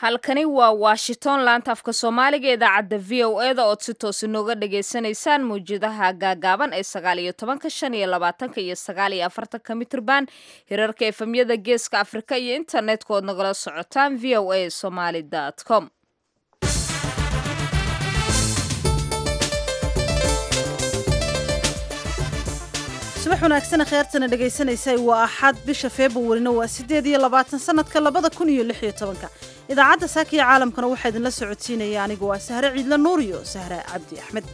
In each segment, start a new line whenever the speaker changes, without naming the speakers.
halkani waa washington laanta afka soomaaliga idaacadda v o eda ood si toosi nooga dhagaysanaysaan mawjadaha gaagaaban ee sagaal iyo tobanka shan iyo labaatanka iyo sagaal iyo afartanka mitrban hirarka efemyada geeska afrika iyo internetka ood nagala socotaan v o a somaly com
subax wanaagsan kheyrtana dhagaysanaysay waa axad bisha februarina waa siddeed iyo labaatan sanadka labada kun iyo lix iyo tobanka idaacadda saakiya caalamkana waxaa idinla socodsiinaya anigu waa sahre ciidla nuur iyo sahre cabdi axmed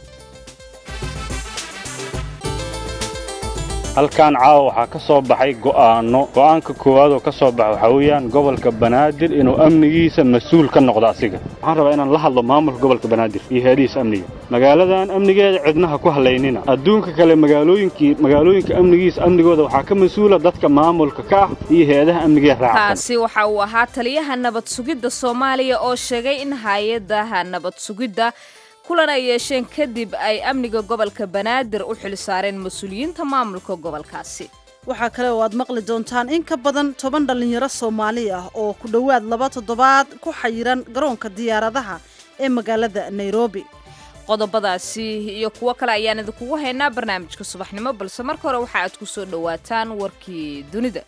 halkan caawa waxaa ka soo baxay go'aanno go'aanka koowaad oo ka soo baxa waxaa weeyaan gobolka banaadir inuu amnigiisa mas-uul ka noqdo asiga waxaan rabaa inaan la hadlo maamulka gobolka banaadir iyo heedihiisa amniga magaaladan amnigeeda cidnaha ku halaynina adduunka kale magaalooyinkii magaalooyinka amnigiisa amnigooda waxaa ka mas-uula dadka maamulka ka ah iyo heedaha amnigee raacsan
kaasi waxa uu ahaa taliyaha nabad sugidda soomaaliya oo sheegay in hay-adaha nabad sugidda kulan ay yeesheen kadib ay amniga gobolka banaadir u xil saareen mas-uuliyiinta maamulka gobolkaasi
waxaa kale oo aad maqli doontaan in ka badan toban dhallinyaro soomaali ah oo ku dhowaad laba toddobaad ku xayiran garoonka diyaaradaha ee magaalada nairobi
qodobadaasi iyo kuwo kale ayaan idinkugu haynaa barnaamijka subaxnimo balse marka hore waxa aad ku soo dhowaataan warkii dunida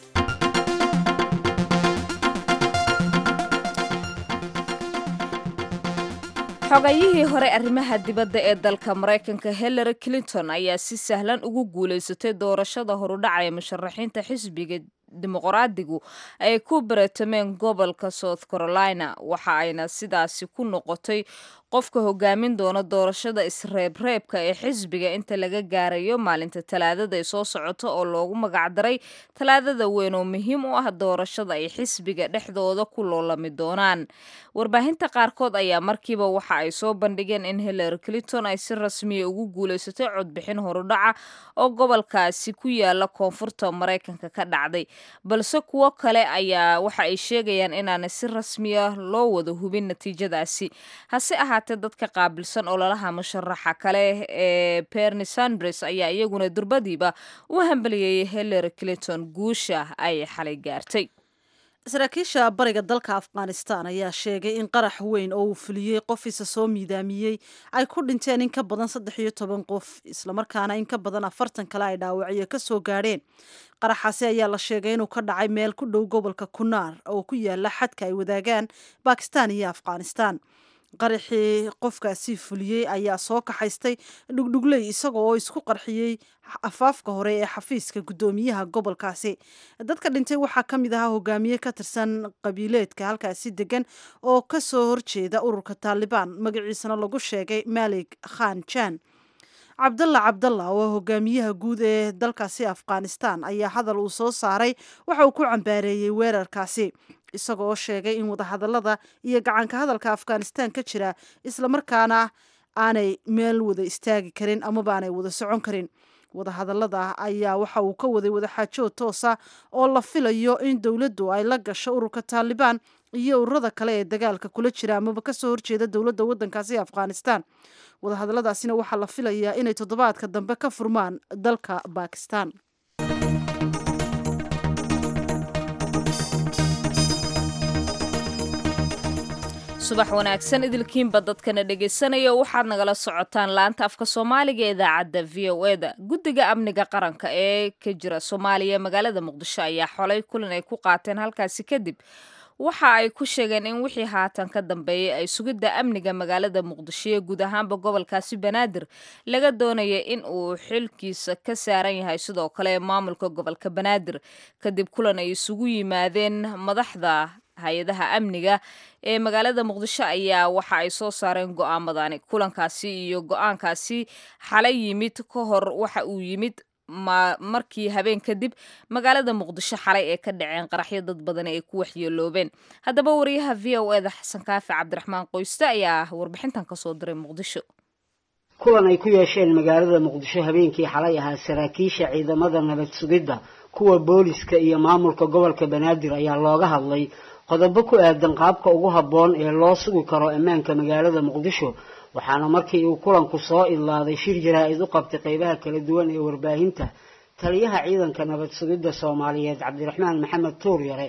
xogayihii hore arrimaha dibadda ee dalka maraykanka hillary clinton ayaa si sahlan ugu guulaysatay doorashada horudhacaya musharaxiinta xisbiga dimuqraadigu ay ku baratameen gobolka south carolina waxa ayna sidaasi ku noqotay qofka hogaamin doona doorashada isreebreebka ee xisbiga inta laga gaarayo maalinta talaadada ee soo socota oo loogu magacdaray talaadada weyn oo muhiim u ah doorashada ay xisbiga dhexdooda ku loolami doonaan warbaahinta qaarkood ayaa markiiba waxa ay soo bandhigeen in hillary clinton ay si rasmiya ugu guulaysatay codbixin horudhaca oo gobolkaasi ku yaala koonfurta maraykanka ka dhacday balse kuwo kale ayaa waxa ay sheegayaan inaana si rasmiya loo wada hubin natiijadaasi hase ahaatee dadka qaabilsan ololaha musharaxa kale ee berni sandres ayaa iyaguna durbadiiba u hambaliyeeyay hillary clinton guusha ay xalay gaartay
saraakiisha bariga dalka afghanistan ayaa sheegay in qarax weyn oo uu fuliyey qof isa soo miidaamiyey ay ku dhinteen in ka badan saddex iyo toban qof islamarkaana in ka badan afartan kale ay dhaawacyo ka soo gaadheen qaraxaasi ayaa la sheegay inuu ka dhacay meel ku dhow gobolka kunaar oo ku yaala xadka ay wadaagaan bakistan iyo afghanistan qaraxii qofkaasi fuliyey ayaa soo kaxaystay dhugdhugley isaga oo isku qarxiyey afaafka hore ee xafiiska guddoomiyaha gobolkaasi dadka dhintay waxaa ka mid ahaa hogaamiye ka tirsan qabiileedka halkaasi degan oo ka soo horjeeda ururka taalibaan magaciisana lagu sheegay malik khan jan cabdalla cabdalla oo hogaamiyaha guud ee dalkaasi afghanistan ayaa hadal uu soo saaray waxa uu ku cambaareeyey weerarkaasi isaga oo sheegay in wadahadallada iyo gacanka hadalka afghanistan ka jira islamarkaana aanay meel wada istaagi karin amaba aanay wada socon karin wadahadallada ayaa waxa uu ka waday wadaxaajood toosa oo la filayo in dowladdu ay la gasho ururka taalibaan iyo ururada kale ee dagaalka kula jira amaba kasoo horjeeda dowladda waddankaasi afghanistan wadahadalladaasina waxaa la filayaa inay toddobaadka dambe ka furmaan dalka bakistan
subax wanaagsan idilkiinba dadkana dhegaysanaya waxaad nagala socotaan laanta afka soomaaliga ee idaacadda v o eda guddiga amniga qaranka ee ka jira soomaaliya magaalada muqdisho ayaa xolay kulan ay ku qaateen halkaasi kadib waxa ay ku sheegeen in wixii haatan ka dambeeyay ay sugidda amniga magaalada muqdisho ee guud ahaanba gobolkaasi banaadir laga doonaya in uu xilkiisa ka saaran yahay sidoo kale maamulka gobolka banaadir kadib kulan ay isugu yimaadeen madaxda hay-adaha amniga ee magaalada muqdisho ayaa waxa ay soo saareen go'aamadani kulankaasi iyo go-aankaasi xalay yimid ka hor waxa uu yimid markii habeen kadib magaalada muqdisho xalay ee ka dhaceen qaraxyo dad badan ay ku waxyeeloobeen haddaba wariyaha v o eda xasan kaafi cabdiraxmaan qoyste ayaa warbixintan kasoo diray muqdisho
kulan ay ku yeesheen magaalada muqdisho habeenkii xalay ahaa saraakiisha ciidamada nabad sugidda kuwa booliska iyo maamulka gobolka banaadir ayaa looga hadlay qodobo ku aadan qaabka ugu habboon ee loo sugi karo ammaanka magaalada muqdisho waxaana markii uu kulanku soo idlaaday shir jaraa-id u qabtay qeybaha kala duwan ee warbaahinta taliyaha ciidanka nabad sugidda soomaaliyeed cabdiraxmaan maxamed tuur yare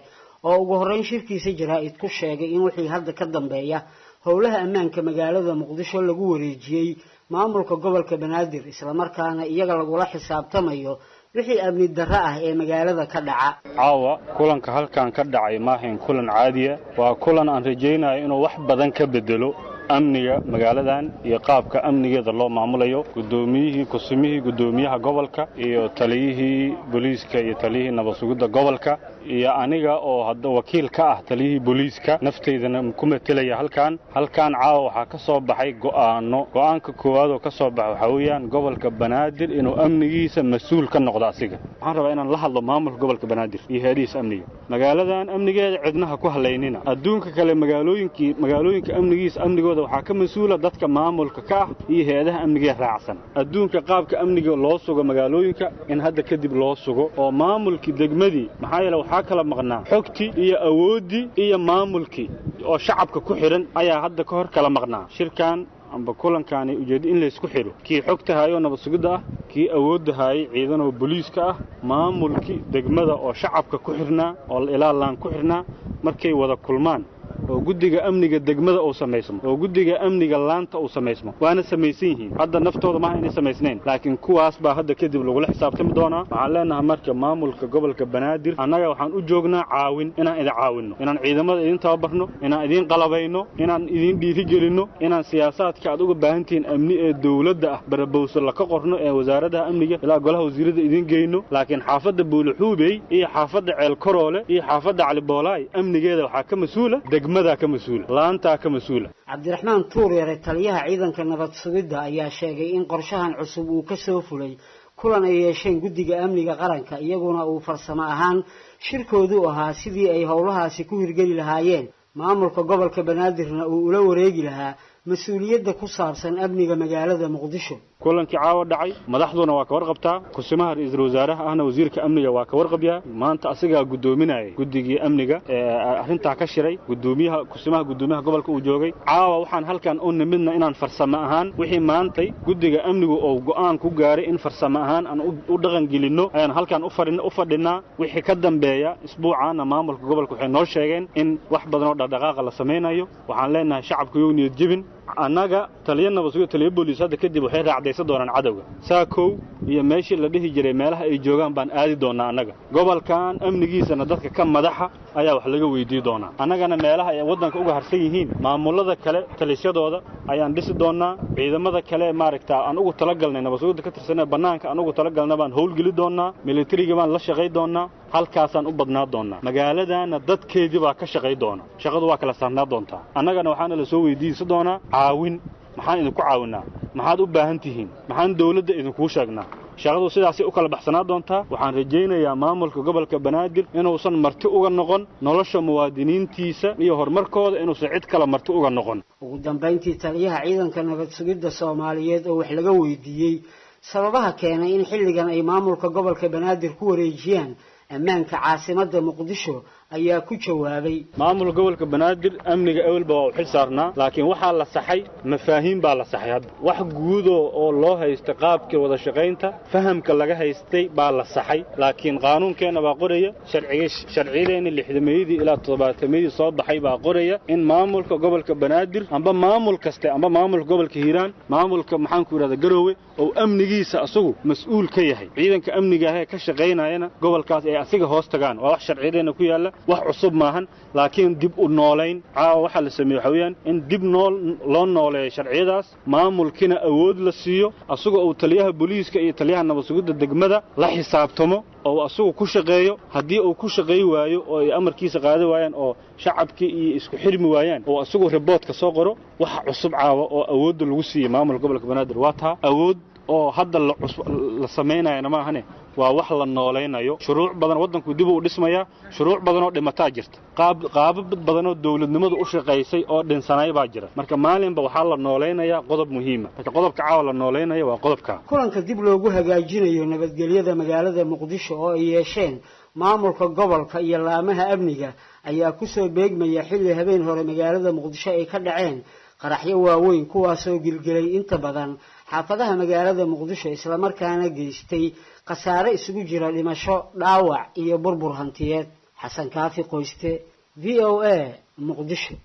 oo ugu horreyn shirkiisa jaraa-id ku sheegay in wixii hadda ka dambeeya howlaha ammaanka magaalada muqdisho lagu wareejiyey maamulka gobolka banaadir islamarkaana iyaga lagula xisaabtamayo wixii amni darro ah ee magaalada ka dhaca
caawa kulanka halkan ka dhacay maahayn kulan caadiya waa kulan aan rajaynayo inuu wax badan ka bedelo amniga magaaladan iyo qaabka amnigeeda loo maamulayo guddoomiyihii kusumihii guddoomiyaha gobolka iyo taliyihii booliiska iyo taliyihii nabad sugidda gobolka iyo aniga oo hadda wakiil ka ah taliyihii booliiska nafteydana ku matelaya halkan halkan caawa waxaa ka soo baxay go'aano go'aanka koowaad oo ka soo baxa waxaa weeyaan gobolka banaadir inuu amnigiisa mas-uul ka noqdo asiga waxaan rabaa inaan la hadlo maamulka gobolka banaadir iyo heedihiisa amniga magaaladan amnigeeda cidnaha ku halaynina adduunka kale magaalooyinkii magaalooyinka amnigiisa amnigooda waxaa ka mas-uula dadka maamulka ka ah iyo hay-adaha amnigee raacsan adduunka qaabka amniga loo sugo magaalooyinka in hadda kadib loo sugo oo maamulkii degmadii maxaa yeele waxaa kala maqnaa xogtii iyo awooddii iyo maamulkii oo shacabka ku xidhan ayaa hadda ka hor kala maqnaa shirkan amba kulankaani ujeeddo in laysku xidho kii xogta haayoo nabad sugidda ah kii awoodda haayay ciidanoo booliiska ah maamulkii degmada oo shacabka ku xidhnaa oo ilaalaan ku xidhnaa markay wada kulmaan oo guddiga amniga degmada uu samaysmo oo guddiga amniga laanta uu samaysmo waana samaysan yihiin hadda naftooda maaha inay samaysnayn laakiin kuwaas baa hadda kadib lagula xisaabtami doonaa waxaan leenahay marka maamulka gobolka banaadir annaga waxaan u joognaa caawin inaan idin caawinno inaan ciidamada idin tababarno inaan idiin qalabayno inaan idiin dhiirigelinno inaan siyaasaadka aad uga baahan tihiin amni ee dowladda ah barabowso laka qorno ee wasaaradaha amniga ilaa golaha wasiirada idiin geyno laakiin xaafadda buulixuubey iyo xaafadda ceelkaroole iyo xaafadda caliboolaay amnigeeda waxaa ka mas-uula degmadaa ka mas-uula laantaa ka mas-uula
cabdiraxmaan tuuryare taliyaha ciidanka nabad sugidda ayaa sheegay in qorshahan cusub uu ka soo fulay kulan ay yeesheen guddiga amniga qaranka iyaguna uu farsamo ahaan shirkoodu ahaa sidii ay howlahaasi ku hirgeli lahaayeen maamulka gobolka banaadirna uu ula wareegi lahaa mas-uuliyadda ku saabsan amniga magaalada muqdisho
kulankii caawa dhacay madaxduna waa ka warqabtaa kusimaha ra-iisul wasaaraha ahna wasiirka amniga waa ka warqabyaa maanta asigaa guddoominayay guddigii amniga ee arrintaa ka shiray gudoomiyaha kusimaha guddoomiyaha gobolka uu joogay caawa waxaan halkan u nimidna inaan farsamo ahaan wixii maantay guddiga amnigu uu go'aan ku gaaray in farsamo ahaan aan u dhaqan gelinno ayaan halkan u fadhinaa wixii ka dambeeya isbuucaana maamulka gobolka waxay noo sheegeen in wax badan oo dhaqdhaqaaqa la samaynayo waxaan leenahay shacabka yow niyad jebin annaga taliya nabadsugo taliya booliis hadda kadib waxay raacdaysan doonaan cadowga saakow iyo meeshii la dhihi jiray meelaha ay joogaan baan aadi doonnaa annaga gobolkan amnigiisana dadka ka madaxa ayaa wax laga weydii doonaa annagana meelaha ay waddanka uga harsan yihiin maamullada kale talisyadooda ayaan dhisi doonnaa ciidamada kale maaragta aan ugu talagalnay nabadsugidda ka tirsanee bannaanka aan ugu talagalna baan howlgeli doonnaa militariga baan la shaqay doonnaa halkaasaan u badnaa doonnaa magaaladaana dadkeedii baa ka shaqay doona shaqadu waa kala saarnaa doontaa annagana waxaana la soo weydiisan doonaa caawin maxaan idinku caawinnaa maxaad u baahan tihiin maxaan dawladda idinkuu sheegnaa shaqadu sidaasay u kala baxsanaa doontaa waxaan rajaynayaa maamulka gobolka banaadir inuusan marti uga noqon nolosha muwaadiniintiisa iyo horumarkooda inuusan cid kale marti uga noqon
ugu dambayntii taliyaha ciidanka nabad sugidda soomaaliyeed oo wax laga weydiiyey sababaha keenay in xilligan ay maamulka gobolka banaadir ku wareejiyaan ammaanka caasimadda muqdisho ayaa ku jawaabay
maamulka gobolka banaadir amniga ewelba waa u xil saarnaa laakiin waxaa la saxay mafaahiim baa la saxay hadda wax guudo oo loo haysta qaabkii wada shaqaynta fahamka laga haystay baa la saxay laakiin qaanuunkeenna baa qoraya sharciyadeenni lixdameeyadii ilaa toddobaatameyadii soo baxay baa qoraya in maamulka gobolka banaadir amba maamul kaste amba maamulka gobolka hiiraan maamulka maxaanku yidhahda garoowe oo amnigiisa asagu mas-uul ka yahay ciidanka amniga ahee ka shaqaynayana gobolkaas ay asiga hoos tagaan waa wax sharciyadeenna ku yaalla wax cusub maahan laakiin dib u noolayn caawa waxaa la sameeye waxa weeyaan in dib nool loo nooleeyo sharciyadaas maamulkina awood la siiyo asagoo uu taliyaha booliiska iyo taliyaha nabad sugidda degmada la xisaabtamo oo asagu ku shaqeeyo haddii uu ku shaqay waayo oo ay amarkiisa qaadi waayaan oo shacabkii iyo isku xirmi waayaan oo asagu riboodka soo qoro waxa cusub caawa oo awoodda lagu siiyey maamulka gobolka banaadir waa taa awood oo hadda la samaynayana maahane waa wax la noolaynayo shuruuc badan waddanku dib uu dhismayaa shuruuc badanoo dhimataa jirta qaabab badanoo dawladnimadu u shaqaysay oo dhinsanay baa jira marka maalinba waxaa la noolaynayaa qodob muhiima marka qodobka caawa la noolaynaya waa qodobka
kulanka dib loogu hagaajinayo nabadgelyada magaalada muqdisho oo ay yeesheen maamulka gobolka iyo laamaha amniga ayaa kusoo beegmaya xilli habeen hore magaalada muqdisho ay ka dhaceen qaraxyo waaweyn kuwaasoo gilgelay inta badan xaafadaha magaalada muqdisho islamarkaana geystay khasaare isugu jira dhimasho dhaawac iyo burbur hantiyeed xasan kaafi qoyste v o a muqdisho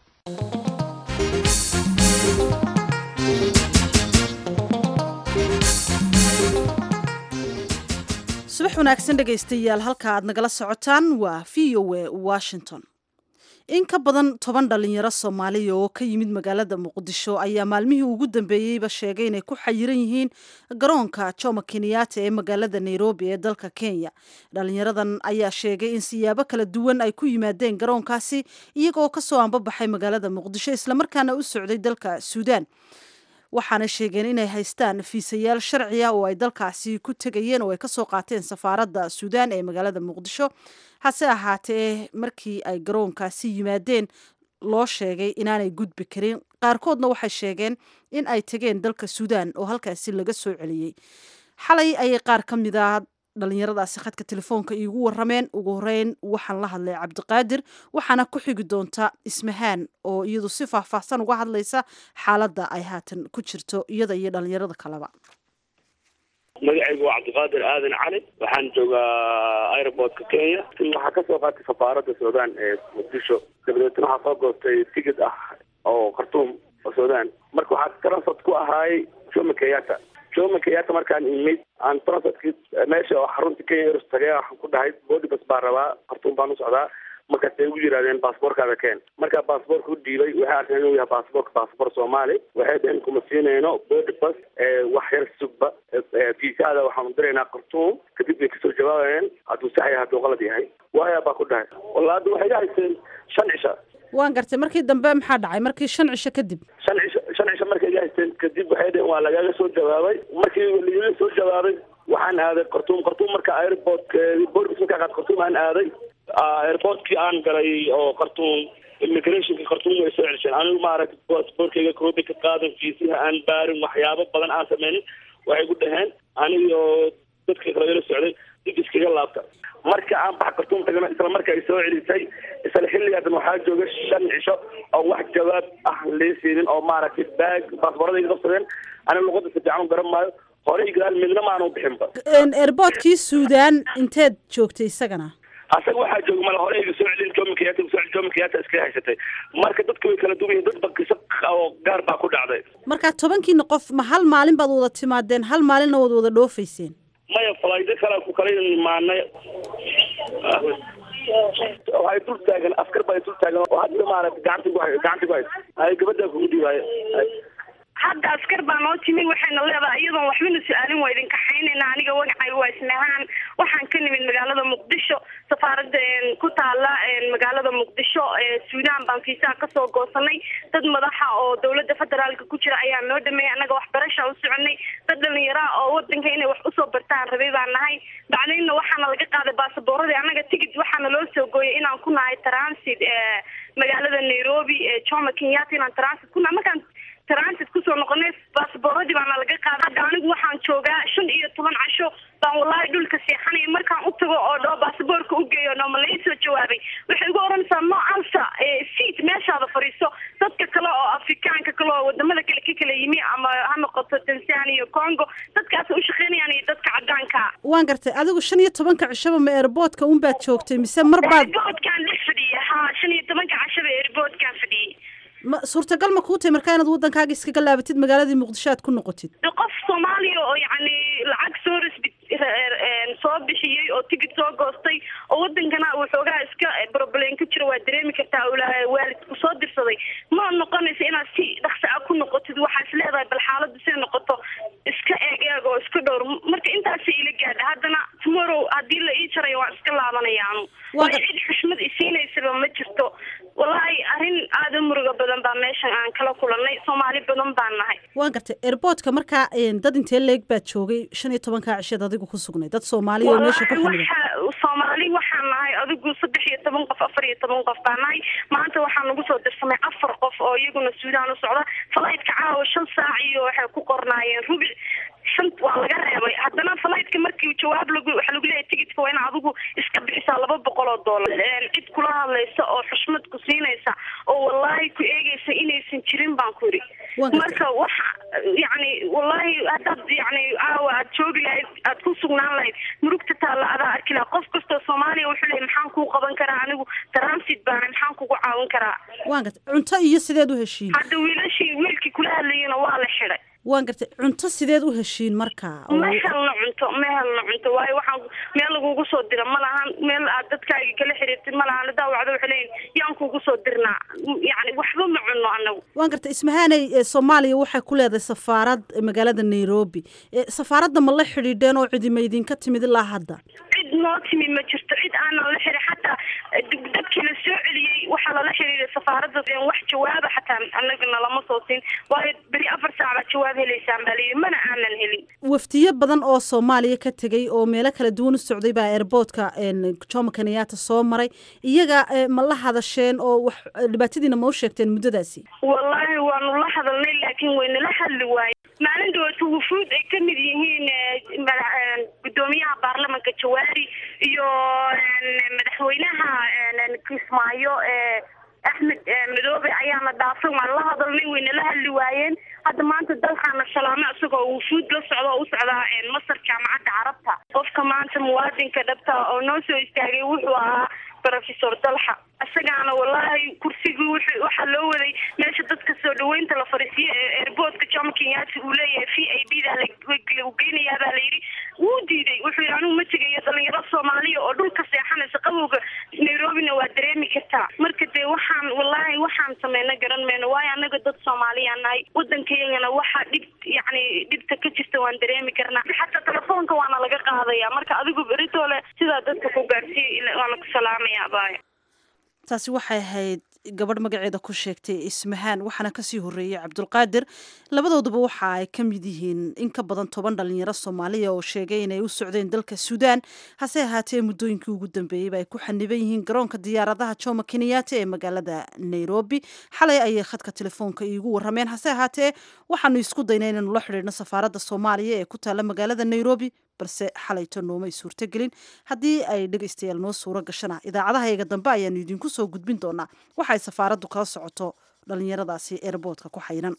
subax wanaagsan dhegaystayaal halka aad nagala socotaan waa v o a washington in ka badan toban dhalinyaro soomaaliya oo ka yimid magaalada muqdisho ayaa maalmihii ugu dambeeyeyba sheegay inay ku xayiran yihiin garoonka jomo kenyatta ee magaalada nairobi ee dalka kenya dhalinyaradan ayaa sheegay in siyaabo kala duwan ay ku yimaadeen garoonkaasi iyagoo kasoo ambabaxay magaalada muqdisho islamarkaana u socday dalka suudaan waxaana sheegeen inay haystaan fiisayaal sharci ah oo ay dalkaasi ku tegayeen oo ay kasoo qaateen safaaradda suudaan ee magaalada muqdisho hase ahaatee markii ay garoonkaasi yimaadeen loo sheegay inaanay gudbi karin qaarkoodna waxay sheegeen in ay tegeen dalka suudaan oo halkaasi laga soo celiyey xalay ayay qaar ka mid a dhalinyaradaasi khadka telefoonka iigu warameen ugu horeyn waxaan la hadlay cabdiqaadir waxaana ku xigi doonta ismahaan oo iyadu si faahfaahsan uga hadlaysa xaaladda ay haatan ku jirto iyada iyo dhalinyarada kaleba
magacaygu waa cabdiqaadir aadan cali waxaan joogaa aeroportka kenya waxaa kasoo qaatay safaaradda suudaan ee muqdisho dabadeetna waxaa soo goostay tigid ah oo khartuum oo suudaan marka waxaa transort ku ahaayay jomo kenyatta jomo kenyatta markaan imid aan transortkii meesha oo xarunta kenya eros tagay waxaan ku dhahay bodibas baan rabaa khartuum baan u socdaa markaasay ugu yidhahdeen baasboorkaada keen markaa baasboorka u dhiibay waxay arkeen inuu yahay baasboorka baasboor soomaali waxay dhaheen kuma siinayno bodibas wax yar sugba fiisaada waxaanu diraynaa khartuum kadib bay kasoo jawaabayeen hadduu sax yahay hadduu qalad yahay waaya baa ku dhahay walla hadda waxay haysteen shan cisha
waan gartay markii dambe maxaa dhacay markii shan cisho kadib
shan cisho shan cisho markay iga haysteen kadib waxay dhaheen waa lagaga soo jawaabay markii lagaga soo jawaabay waxaan aaday khartuum khartuum marka airportka bodibas markaa qaad khartuum aan aaday airportkii aan galay oo khartuum immigrationka khartuum way soo celisheen anigu maaragta baasboorkayga koobi ka qaadan fiisiha aan baarin waxyaabo badan aan sameynin waxay ku dhaheen anigo dadka kale ila socday dib iskaga laabta marka aan bax khartuum tagana isla marka ay soo celisay isla xilligaadan waxaa jooga shan cisho oo wax jawaab ah lee siinin oo maaragtay baag baasbooradayga qabsadeen aniga luqada si fiican u garan maayo horey gadaal midna maanu bixinba
airboortkii suudaan inteed joogtay isagana
asaga waxaa jooga mala hore iga soo celin jomo kenyatta iga soo celin jomo kenyatta iskaga haysatay marka dadka way kala duwan yihin dad bakisa oo gaar baa ku dhacday
marka tobankiina qof ma hal maalin baad wada timaadeen hal maalinna waad wada dhoofayseen
maya falaydo kale ku kala imaanay waxay dul taagan askar baa dul taagan oo hadda maaragta gacanta ku hay gacanta ku haysa ay gabadha kugu dhiibaayo
hadda askar baa noo timi waxayna leedahay iyadoon waxbana su-aalin waa idin kaxaynayna aniga wagacay waa isnahaan waxaan ka nimid magaalada muqdisho safaaradda ku taala magaalada muqdisho suudaan baan fiisaha kasoo goosanay dad madaxa oo dowladda federaalka ku jira ayaa noo dhameeyay annaga waxbarasha u soconay dad dhalinyaraa oo wadanka inay wax usoo bartaan rabay baan nahay bacdayna waxaana laga qaaday baasaboorradii annaga tigid waxaana loo soo gooyay inaan ku nahay transit magaalada nairobi jomo kenyatta inaan transit ku nahay markaan transit kusoo noqonay baasbooradii baana laga qaada hadda anigu waxaan joogaa shan iyo toban casho baan wallaahi dhulka seexanaya markaan u tago oo dhoo baasaboorka u geeyo nooma lai soo jawaabay waxay ugu oranaysaa no answer seat meeshaada fadhiiso dadka kale oo afrikaanka kale oo wadamada kale ka kala yimi ama ha noqoto tanzania iyo congo dadkaas u shaqeynayaan iyo dadka cadaanka
waan gartay adigu shan iyo tobanka cishaba ma airboortka unbaad joogtay mise mar baad
airboortkaan dhex fadhiya ha shan iyo tobanka cashaba airboortkaan fadhiyay
ma suurtagal ma kuu tahay markaa inaad waddankaaga iskaga laabatid magaaladii muqdisho aad ku noqotid
qof soomaaliya oo yacni lacag soo risbi soo bixiyey oo tigid soo goostay oo wadankana waxoogaa iska problem ka jira waa dareemi kartaa waalidku soo dirsaday ma noqonaysa inaad si dhaqsi ah ku noqotid waxaa is leedahay bal xaaladdu siday noqoto iska eeg eeg oo iska dhowr marka intaasa ila gaadha haddana tomorrow haddii la ii jarayo waan iska laabanayaanu waayo cid xushmad isiinaysaba ma jirto wallaahi arrin aada u muruga badan baa meeshan aan kala kulanay soomaali badan baan nahay
waan gartay airboortka markaa dad intee leeg baad joogay shan iyo tobankaa cisheed adigu ku sugnay dad soomaaliya oo meesha ku xamida
soomaali waxaan nahay adigu saddex iyo toban qof afar iyo toban qof baa nahay maanta waxaa nagu soo dirsamay afar qof oo iyaguna suudaan u socda falaytka caawa shan saac iyo waxay ku qornaayeen rubic shan waa laga reebay haddana falaytka markii jawaab lagu waxaa lagu leeyahay tigidka waa in adigu iska bixisaa laba boqol oo doolar cid kula hadlaysa oo xushmad ku siinaysa oo wallaahi ku eegaysa inaysan jirin baan ku yidhi marka waxa yacni wallaahi haddaad yacni caawa aad joogi lahayd aad ku sugnaan lahayd murugta taalla adaa arki laha qof kastoo soomaaliya wuxuu leeyay maxaan kuu qaban karaa anigu transit baana maxaan kugu caawin karaa
waan gartay cunto iyo sideed u heshiin
hadda wiilashii wiilkii kula hadlayana waa la xidhay
waan gartay cunto sideed u heshiin markaa
ma helno cunto ma helno cunto waayo waxaan meel lagugu soo dira ma lahan meel aad dadkaaga kala xiriirtid ma lahan daawacdo waxay leeyihin yaan kugu soo dirnaa yacni waxba ma cunno anagu
waan gartay ismahaaney soomaaliya waxay ku leedahay safaarad magaalada nairobi safaaradda ma la xidhiidheen oo cidima idinka timid ilaa hadda
cid noo timi ma jirto cid aanan la xiri xataa dadkii la soo celiyey waxaa lala xiriiray safaaradda wax jawaaba xataa anagana lama soo siin waayo beri afar saac baad jawaab helaysaan baa layidhi mana aanan helin
waftiyo badan oo soomaaliya ka tegey oo meelo kala duwan u socday baa airboortka jomo kenyatta soo maray iyaga ma la hadasheen oo wax dhibaatadiina ma u sheegteen muddadaasi
wallaahi waanu la hadalnay laakiin waynala hadli waaye maalin dhawaata wufuud ay ka mid yihiin guddoomiyaha baarlamanka jawaari iyo madaxweynaha kismaayo axmed madoobe ayaana dhaafay waan la hadalnay waynala hadli waayeen hadda maanta dalkaana salaame isagoo wufuud la socda oo u socdaa masar jaamacadda carabta qofka maanta muwaadinka dhabta oo noo soo istaagay wuxuu ahaa professor dalxa isagaana wallaahi kursigii wuxuu waxaa loo waday meesha dadka soo dhaweynta la fariisiyo ee airportka jomo kenyatta uu leeyahay v i b da lagu geynayaa baa layidhi wuu diiday wuxuu yidhi anigu ma tegayo dhalinyaro soomaaliya oo dhulka seexanaysa qabowga nairobina waa dareemi kartaa marka dee waxaan wallaahi waxaan sameyna garan mayno waayo anaga dad soomaaliyaa nahay waddankayagana waxaa dhib yacni dhibta ka jirta waan dareemi karnaa xataa telefoonka waana laga qaadaya marka adigu beritoole sidaa dadka ku gaarsiiya waana ku salaamaya abaayo
taasi waxay ahayd gabadh magaceeda ku sheegtay ismahaan waxaana kasii horreeyey cabdulqaadir labadooduba waxa ay ka mid yihiin in ka badan toban dhalinyaro soomaaliya oo sheegay inay u socdeen dalka suudaan hase ahaatee muddooyinkii ugu dambeeyeyba ay ku xaniban yihiin garoonka diyaaradaha jomo kenyatta ee magaalada nairobi xalay ayay khadka telefoonka iigu warrameen hase ahaatee waxaanu isku daynay inaynu la xidhiidhno safaaradda soomaaliya ee ku taalla magaalada nairobi balse xalayto noomay suurtogelin haddii ay dhegaystayaal noo suuro gashana idaacadahayaga dambe ayaanu idinku soo gudbin doonaa waxay safaaraddu kala socoto dhallinyaradaasi eerboodka ku xayran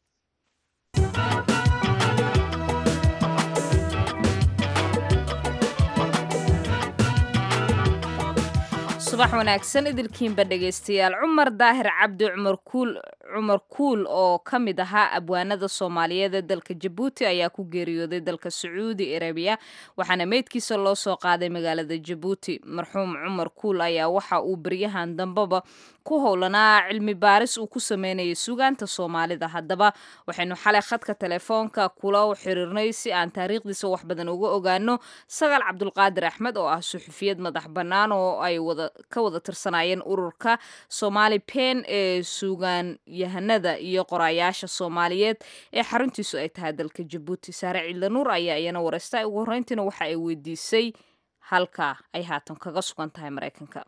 subax wanaagsan idilkiinba dhegaystayaal cumar daahir cabdi cumar kuul cumar kuul oo ka mid ahaa abwaanada soomaaliyeed ee dalka jabuuti ayaa ku geeriyooday dalka sacuudi arabiya waxaana meydkiisa loo soo qaaday magaalada jabuuti marxuum cumar kuul ayaa waxa uu beryahan dambeba ku howlanaa cilmi baaris uu ku sameynayay sugaanta soomaalida haddaba waxaynu xalay khadka telefoonka kula xiriirnay si aan taariikhdiisa wax badan uga ogaano sagaal cabdulqaadir axmed oo ah suxufiyad madax bannaan oo ay wada ka wada tirsanaayeen ururka soomaali pen ee suugaan yahanada iyo qoraayaasha soomaaliyeed ee xaruntiisu ay tahay dalka jabuuti saare ciidlanuur ayaa iyana wareystay ugu horreyntiina waxa ay weydiisay halka ay haatan kaga sugan tahay maraykanka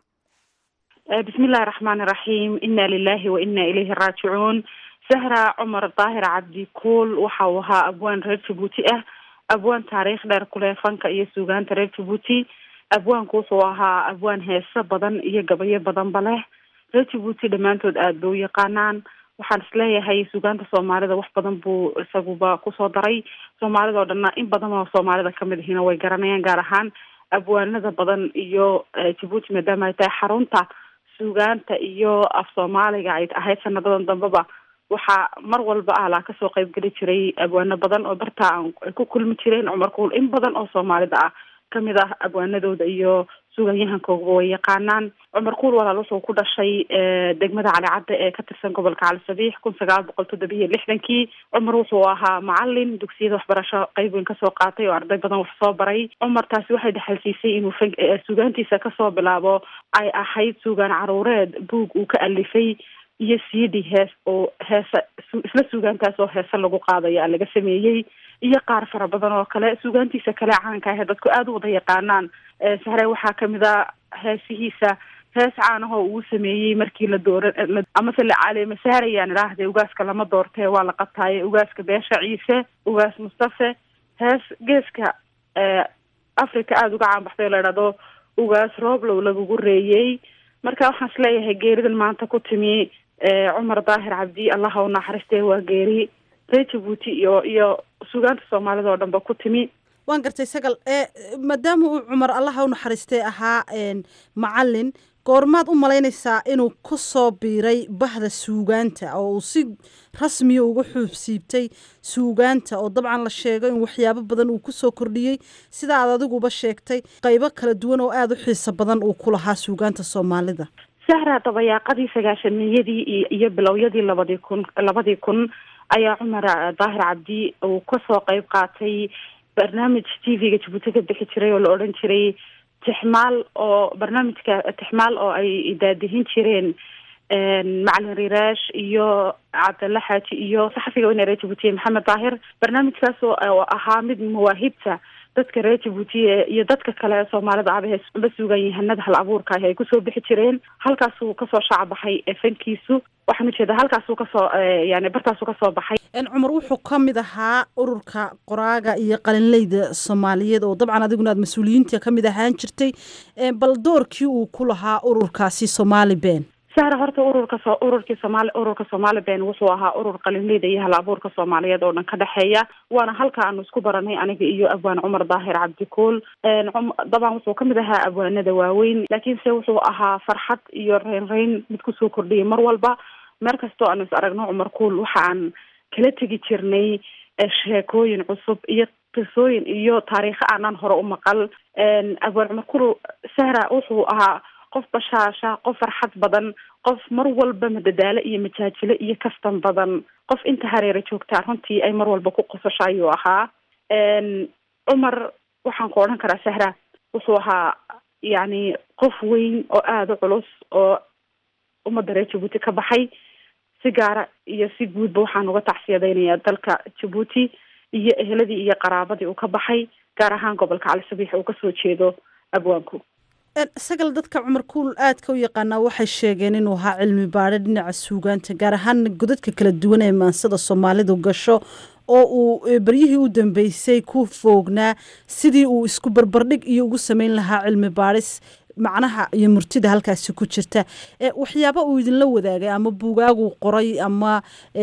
bismillahi raxmaani raxiim inna lilahi wa inna ilayhi raajicuun sahra cumar daahir cabdi kuul waxa uu ahaa abwaan reer jabuuti ah abwaan taariikh dheer kuleh fanka iyo suugaanta reer jabuuti abwaanku wuxuu ahaa abwaan heeso badan iyo gabayo badanba leh reer jabuuti dhammaantood aada bay u yaqaanaan waxaan isleeyahay suugaanta soomaalida wax badan buu isaguba kusoo daray soomaalida oo dhanna in badan oo soomaalida kamid ahina way garanayaan gaar ahaan abwaanada badan iyo jabuuti maadaama ay tahay xarunta suugaanta iyo af soomaaliga ay ahayd sanadadan dambeba waxaa mar walba ahlaa kasoo qeybgeli jiray abwaano badan oo bartaa ay ku kulmi jireen cumar kuul in badan oo soomaalida ah kamid ah abwaanadooda iyo suuganyahankooba way yaqaanaan cumar kuul walaal wuxuu ku dhashay degmada calicadda ee ka tirsan gobolka cali sabiix kun sagaal boqol toddoba iyo lixdankii cumar wuxuu ahaa macalin dugsiyada waxbarasho qeyb weyn kasoo qaatay oo arday badan wax soo baray cumar taasi waxay dhexalsiisay inuu fan suugaantiisa kasoo bilaabo ay ahayd suugaan caruureed buug uu ka alifay iyo cd hees oo heese isla suugaantaas oo heese lagu qaadaya laga sameeyey iyo qaar fara badan oo kale suugaantiisa kale caanka ahe dadku aada u wada yaqaanaan sahre waxaa kamid a heesihiisa hees caanahoo uu sameeyey markii la doora amase la caleemasaarayaan idhaahde ugaaska lama doortee waa la qabtaaye ugaaska beesha ciise ugaas mustafe hees geeska africa aada uga caanbaxday oo la idhahdo ugaas rooblow lagugu reeyey marka waxaan isleeyahay geeridan maanta ku timi cumar daahir cabdi allaha u naxariistee waa geeri reer jabuuti iyo iyo suugaanta soomaalida oo dhanba ku timi
waan gartay sagal maadaama uu cumar allaha u naxariistay ahaa macalin goormaad u malaynaysaa inuu ku soo biiray bahda suugaanta oo uu si rasmiya uga xuubsiibtay suugaanta oo dabcan la sheego in waxyaabo badan uu kusoo kordhiyey sida aad adiguba sheegtay qaybo kala duwan oo aada u xiiso badan uu ku lahaa suugaanta soomaalida
sahra dabayaaqadii sagaashamiyadii iyo bilowyadii labadii kun labadii kun ayaa cumar daahir cabdi uu kasoo qeyb qaatay barnaamij t v-ga jabuuti ka bixi jiray oo la odhan jiray tixmaal oo barnaamijka tixmaal oo ay daadihin jireen macalin riraash iyo cabdalla xaaji iyo saxafiga weyne reer jabuutiye maxamed daahir barnaamijkaas oo ahaa mid mawaahibta dadka reer jabuutiye iyo dadka kale ee soomaalida aba ba sugan yahanada hal abuurka ah ay kusoo bixi jireen halkaasuu kasoo shaacbaxay fankiisu waxaan ujeedaa halkaasuu kasoo yani bartaasuu kasoo baxay
cumar wuxuu ka mid ahaa ururka qoraaga iyo qalinleyda soomaaliyeed oo dabcan adiguna aad mas-uuliyiinta ka mid ahaan jirtay bal doorkii uu ku lahaa ururkaasi somaali ben
sahra horta ururka so ururkii somaali ururka somaali ben wuxuu ahaa urur qalinleyda iyo hal abuurka soomaaliyeed oo dhan ka dhexeeya waana halka aanu isku baranay aniga iyo abwaan cumar daahir cabdikuul dabcan wuxuu kamid ahaa abwaanada waaweyn laakiinse wuxuu ahaa farxad iyo reyn reyn mid kusoo kordhiyay mar walba meer kastoo aanu is aragno cumar kuul waxa aan kala tegi jirnay sheekooyin cusub iyo qisooyin iyo taariikho aanan hore u maqal abwaan cumar kuul sahra wuxuu ahaa qof bashaasha qof farxad badan qof mar walba madadaalo iyo majaajilo iyo kastan badan qof inta hareera joogtaa runtii ay mar walba ku qosasho ayuu ahaa cumar waxaan ku odhan karaa sahra wuxuu ahaa yacni qof weyn oo aada u culus oo ummadda reer jabuuti ka baxay si gaara iyo si guudba waxaan uga tacsiyadaynayaa dalka jabuuti iyo eheladii iyo qaraabadii uu ka baxay gaar ahaan gobolka cali sabiix uu kasoo jeedo abwaanku
sagal dadka cumar kuul aadka u yaqaanaa waxay sheegeen inuu ahaa cilmi baadho dhinaca suugaanta gaar ahaan godadka kala duwan ee maansada soomaalidu gasho oo uu beryihii u dambeysay ku foognaa sidii uu isku barbardhig iyo ugu sameyn lahaa cilmi baadhis macnaha iyo murtida halkaasi ku jirta waxyaaba uu idinla wadaagay ama buugaaguu qoray ama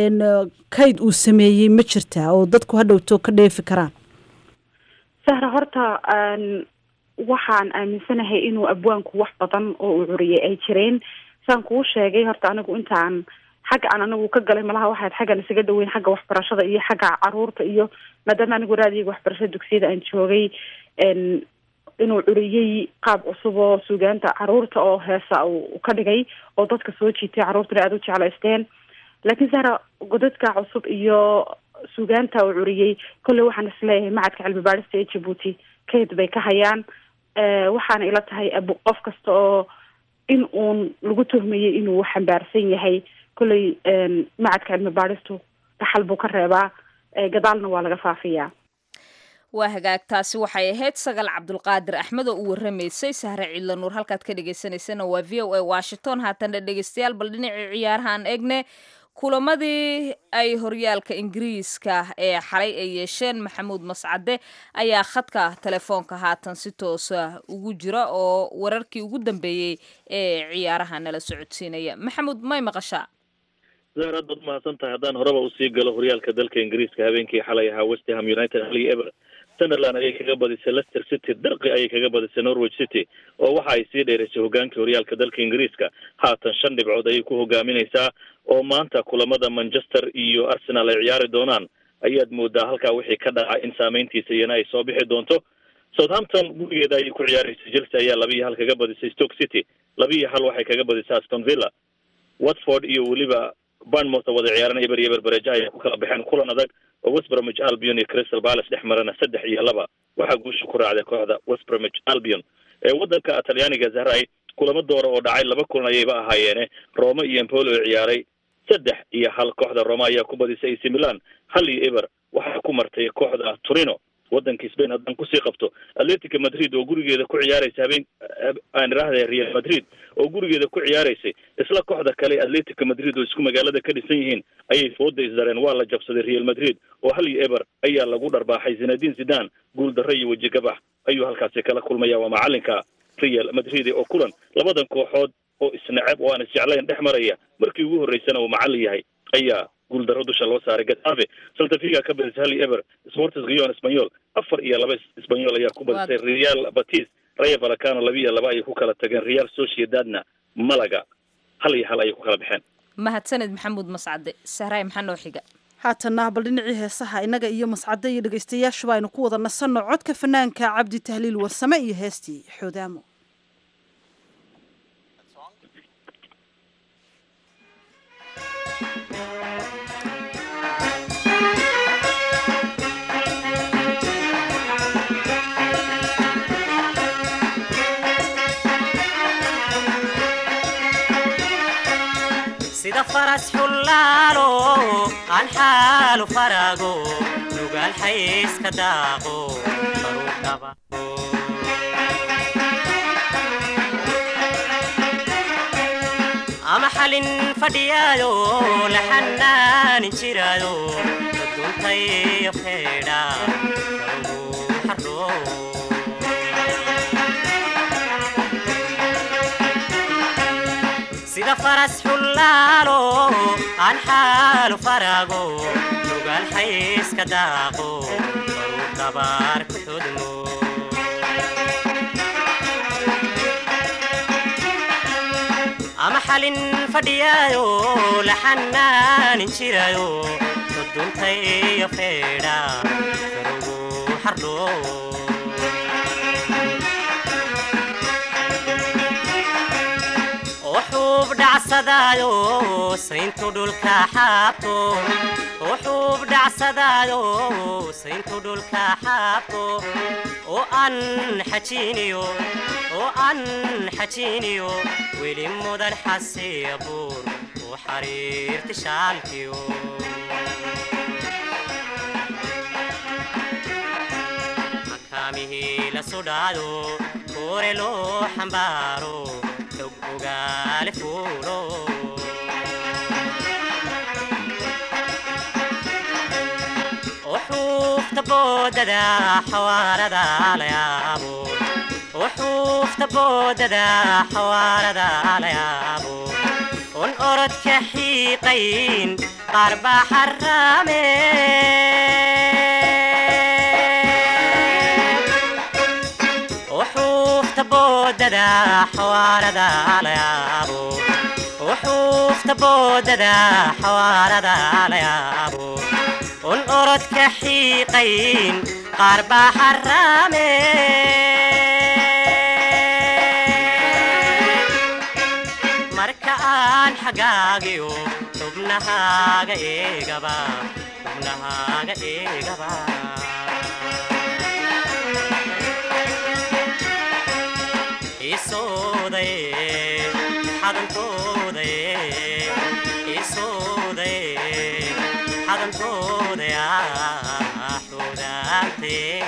kayd uu sameeyey ma jirta oo dadku hadhowto ka dheefi karaan
sahra horta waxaan aaminsanahay inuu abwaanku wax badan oo uu curiyay ay jireen saan kuu sheegay horta anigu intaan xagga aan anigu ka galay malaha waxaad xaggan isaga dhaweyn xagga waxbarashada iyo xagga caruurta iyo maadaama anigu raadiga waxbarashada dugsiyada aan joogay inuu curiyey qaab cusub oo suugaanta caruurta oo heesa uu ka dhigay oo dadka soo jiitay caruurtana aada u jeclaysteen laakiin sahra godadka cusub iyo suugaanta uu curiyey kolley waxaan isleeyahay macadka cilmi baadhista ee jabuuti kayd bay ka hayaan waxaana ila tahay ab qof kasta oo in uun lagu tuhmayey inuu xambaarsan yahay kolley macadka cilmi baadhistu dhaxal buu ka reebaa gadaalna waa laga faafiyaa
waa hagaag taasi waxay ahayd sagal cabdulqaadir axmed oo u waramaysay sahre ciidla nuur halkaad ka dhagaysanaysana waa v o a washington haatana dhegeystayaal bal dhinacii ciyaarahaan eegne kulamadii ay horyaalka ingiriiska ee xalay ay yeesheen maxamuud mascade ayaa khadka telefoonka haatan si toosa ugu jira oo wararkii ugu dambeeyey ee ciyaaraha nala socodsiinaya maxamuud may maqashaa
zahar aad baad mahadsan tahay haddaan horeba usii galo horyaalka dalka ingiriiska habeenkii xalay ahaa westham united hal iyo ever sunderland ayay kaga badisay leicester city darqi ayay kaga badisay norwich city oo waxa ay sii dheeraysay hogaankii horyaalka dalka ingiriiska haatan shan dhibcood ayay ku hogaaminaysaa oo maanta kulamada manchester iyo arsenal ay ciyaari doonaan ayaad moodaa halkaa wixii ka dhacay in saameyntiisa iyana ay soo bixi doonto southampton gurigeeda ayay ku ciyaaraysay chelsea ayaa laba iyo hal kaga badisay stoke city laba iyo hal waxay kaga badisay aston villa watford iyo weliba barnmouth oo wada ciyaaran eber iyo eber bareja ayay ku kala baxeen kulan adag oo west bromwich albion iyo crystal palace dhex marana saddex iyo laba waxaa guusha ku raacday kooxda west bromwich albion ee waddanka talyaaniga zahray kulamo doora oo dhacay laba kulan ayayba ahaayeene roma iyo empoli oo ciyaaray saddex iyo hal kooxda roma ayaa ku badisay ac milan hal iyo eber waxaa ku martay kooxda turino waddanka spain haddaan kusii qabto atletica madrid oo gurigeeda ku ciyaaraysa habeen aan idhaahday real madrid oo gurigeeda ku ciyaaraysay isla kooxda kale atletica madrid oo isku magaalada ka dhisan yihiin ayay fooda isdareen waa la jabsaday real madrid oo hal iyo eber ayaa lagu dharbaaxay zinadin zidan guul darro iyo weji gabax ayuu halkaasi kala kulmaya waa macalinka real madrid oo kulan labadan kooxood oo isnaceb oo aan isjeclayn dhex maraya markii ugu horreysana uu macallin yahay ayaa guuldaro dusha loo saaray getafe saltafiga ka badisay hal iyo eber sportis gion espanyol afar iyo laba espanyol ayaa ku badisay real batis raya valacano laba iyo laba ayay ku kala tageen real sociedadna malaga hal iyo hal ayay ku kala baxeen
mahadsaned maxamuud mascade sahraay maxaa noo xiga
haatana bal dhinacii heesaha innaga iyo mascade iyo dhegaystayaashuba aynu ku wada nasanno codka fanaanka cabdi tahliil warsame iyo heestii xoodaamo
sida faras xullaalo aan xaalu farago nugaal xayska daaqo baruu dhaba ama xalin fadhiyaayo la xanaanin jiraayo daduntayo feedha karugu xardho sida faras xullaalo aan xaalu farago nugaal xayska daaqo baruu dabaar ku xudmo ama xalin fadhiyaayo la xanaanin jiraayo duduntayo feedha karugu xardho wuxuub dhacsadaayo sayntu dhulka xaabto wuxuub dhacsadaayo sayntu dhulka xaabto oo aan xajiiniyo oo aan xajiiniyo weli mudan xasiya buur u xariirti shaalkiyo makaamihii la sudhaado koore loo xambaaro xog ogaale fuulo وحوفت بوددا حواردا ليابو وحوفت بوددا حواردا ليابو ون أرد كحيقين قرب حرامين وحوفت بوددا حواردا ليابو وحوفت بوددا حواردا ليابو ون أرد كحيقين قرب حرامين marka aan xagaagiyo xubnahaaga eegaba xubnahaaga eegaba isoodaye xadantoodaye isoodaye xadantoodaya xudaantee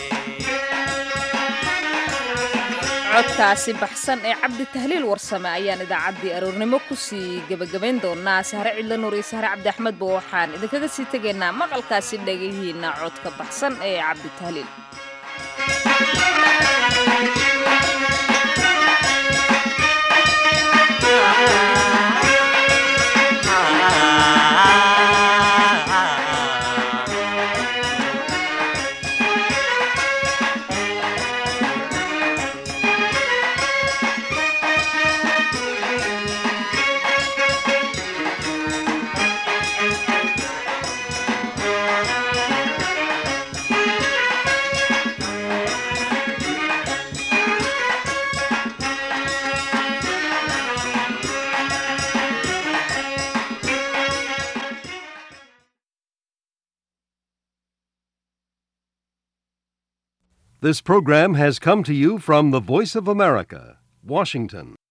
codkaasi baxsan ee cabdi tahliil warsame ayaan idaacaddii aroornimo kusii gebagabayn doonaa sahre cidla nuur iyo sahre cabdi axmedba waxaan idinkaga sii tegaynaa maqalkaasi dhegahiina codka baxsan ee cabdi tahliil
This program has come to you from the Voice of America, Washington.